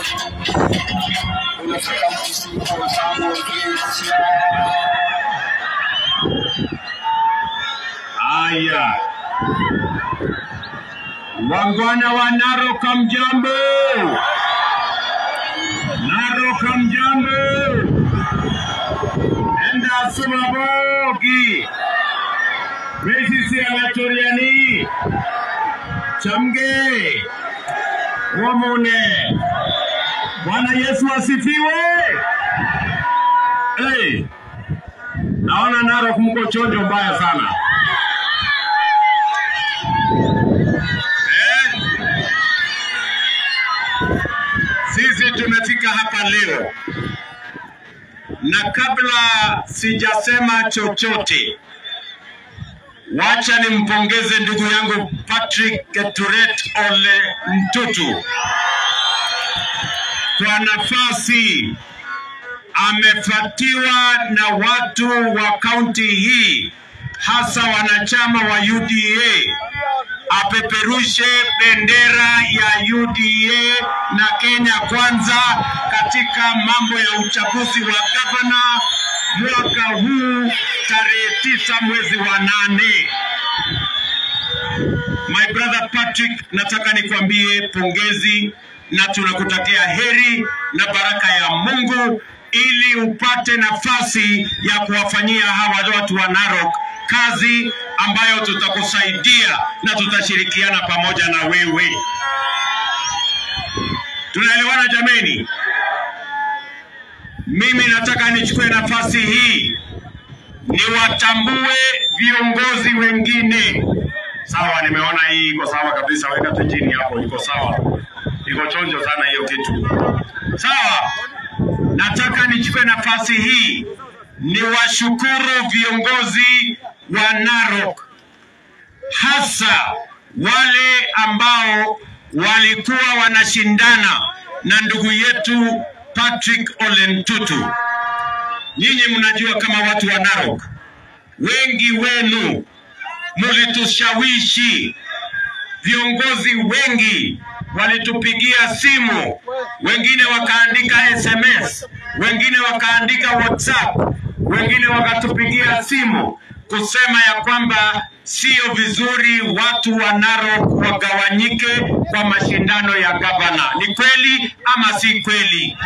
unataka msisimko sana ukiisha. Haya, wangwana wa Narok, mjambo? Narok, mjambo? Enda Sumabogi, Mesisi Alatoriani, Chamge, Wamune. Bwana Yesu asifiwe. Hey, naona Narok mko chonjo mbaya sana. Eh? Sisi tumefika hapa leo na kabla sijasema chochote, wacha nimpongeze ndugu yangu Patrick Keturet Ole Mtutu kwa nafasi amefuatiwa na watu wa kaunti hii, hasa wanachama wa UDA apeperushe bendera ya UDA na Kenya Kwanza katika mambo ya uchaguzi wa gavana mwaka huu tarehe tisa mwezi wa nane. My brother Patrick, nataka nikwambie pongezi na tunakutakia heri na baraka ya Mungu ili upate nafasi ya kuwafanyia hawa watu wa Narok kazi ambayo tutakusaidia na tutashirikiana pamoja na wewe. Tunaelewana jameni? Mimi nataka nichukue nafasi hii niwatambue viongozi wengine. Sawa, nimeona hii iko sawa kabisa, weka tu chini hapo, iko sawa, iko chonjo sana hiyo kitu. Sawa, nataka nichukue nafasi hii niwashukuru viongozi wa Narok, hasa wale ambao walikuwa wanashindana na ndugu yetu Patrick Ole Ntutu. Nyinyi mnajua kama watu wa Narok, wengi wenu mulitushawishi, viongozi wengi walitupigia simu, wengine wakaandika SMS, wengine wakaandika WhatsApp, wengine wakatupigia simu kusema ya kwamba sio vizuri watu wa Narok wagawanyike kwa mashindano ya gavana. Ni kweli ama si kweli?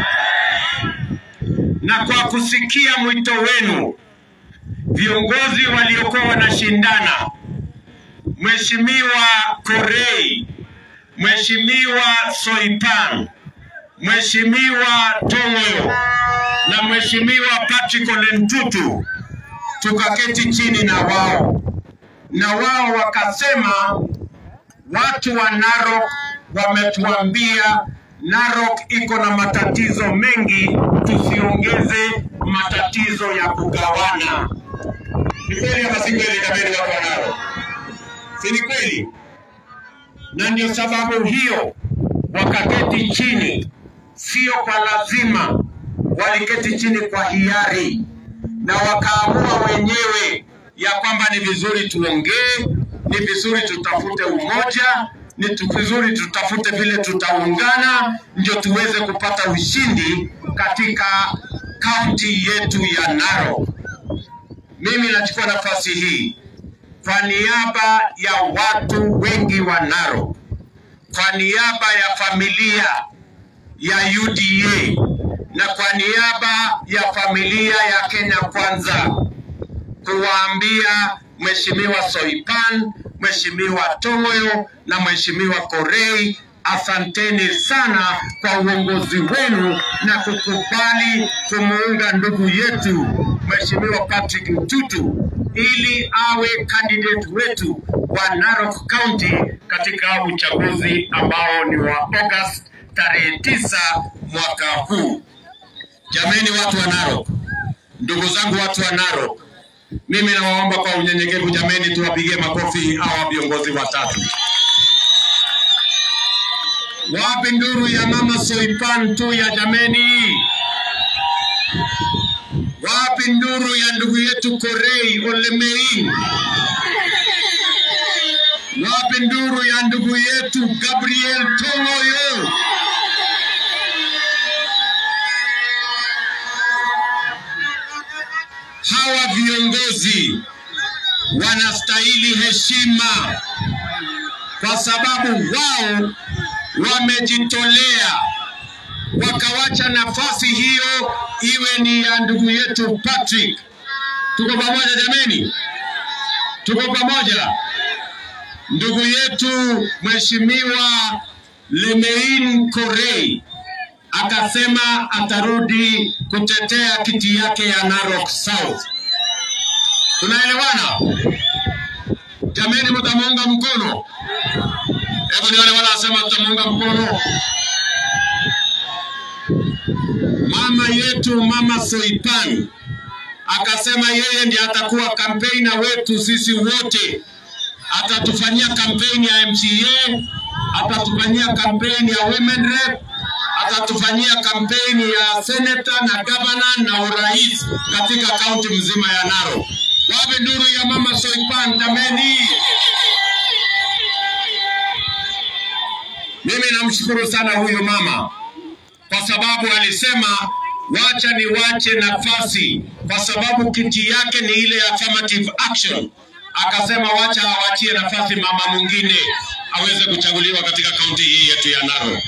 Na kwa kusikia mwito wenu, viongozi waliokuwa wanashindana, Mheshimiwa Korei, Mheshimiwa Soipan, Mheshimiwa Tongo na Mheshimiwa Patrick Ole Ntutu, tukaketi chini na wao na wao wakasema, watu wa Narok wametuambia Narok iko na matatizo mengi, tusiongeze matatizo ya kugawana. Ni kweli ama si kweli, jameni, watu wa Narok? Si ni kweli? Na ndio sababu hiyo wakaketi chini, sio kwa lazima, waliketi chini kwa hiari na wakaamua wenyewe ya kwamba ni vizuri tuongee, ni vizuri tutafute umoja, ni tu- vizuri tutafute vile tutaungana, ndio tuweze kupata ushindi katika kaunti yetu ya Narok. Mimi nachukua nafasi hii kwa niaba ya watu wengi wa Narok, kwa niaba ya familia ya UDA na kwa niaba ya familia ya Kenya Kwanza kuwaambia Mheshimiwa Soipan, Mheshimiwa Tongoyo na Mheshimiwa Korei, asanteni sana kwa uongozi wenu na kukubali kumuunga ndugu yetu Mheshimiwa Patrick Mtutu ili awe candidate wetu wa Narok County katika uchaguzi ambao ni wa August tarehe tisa mwaka huu. Jameni, watu wa Narok, ndugu zangu, watu wa Narok, mimi nawaomba kwa unyenyekevu, jameni, tuwapigie makofi hawa viongozi watatu. Wapi nduru ya mama Soipan tu ya jameni? Wapi nduru ya ndugu yetu Korei Olemein? Wapi nduru ya ndugu yetu Gabriel Tongoyo? hawa viongozi wanastahili heshima kwa sababu wao wamejitolea wakawacha nafasi hiyo iwe ni ya ndugu yetu Patrick. Tuko pamoja jameni, tuko pamoja. Ndugu yetu Mheshimiwa Lemein Korei akasema atarudi kutetea kiti yake ya Narok South. Tunaelewana jameni? Mtamuunga mkono? Hebu nione wala asema tutamuunga mkono. Mama yetu Mama Soipan akasema yeye ndiye atakuwa kampeni wetu sisi wote, atatufanyia kampeni ya MCA, atatufanyia kampeni ya women rep, atatufanyia kampeni ya senator na governor na urais katika kaunti mzima ya Narok. Wapi nduru ya Mama Soipan jameni? Mimi namshukuru sana huyu mama kwa sababu alisema wacha niwache nafasi, kwa sababu kiti yake ni ile ya affirmative action. Akasema wacha awachie nafasi mama mwingine aweze kuchaguliwa katika kaunti hii yetu ya Narok.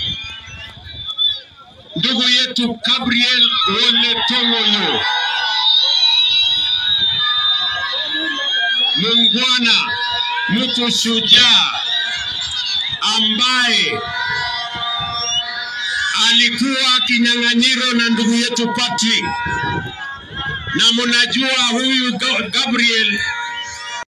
Ndugu yetu Gabriel Ole Tong'oyo, muungwana, mtu shujaa ambaye alikuwa kinyang'anyiro na ndugu yetu Patrick, na mnajua huyu Ga- Gabriel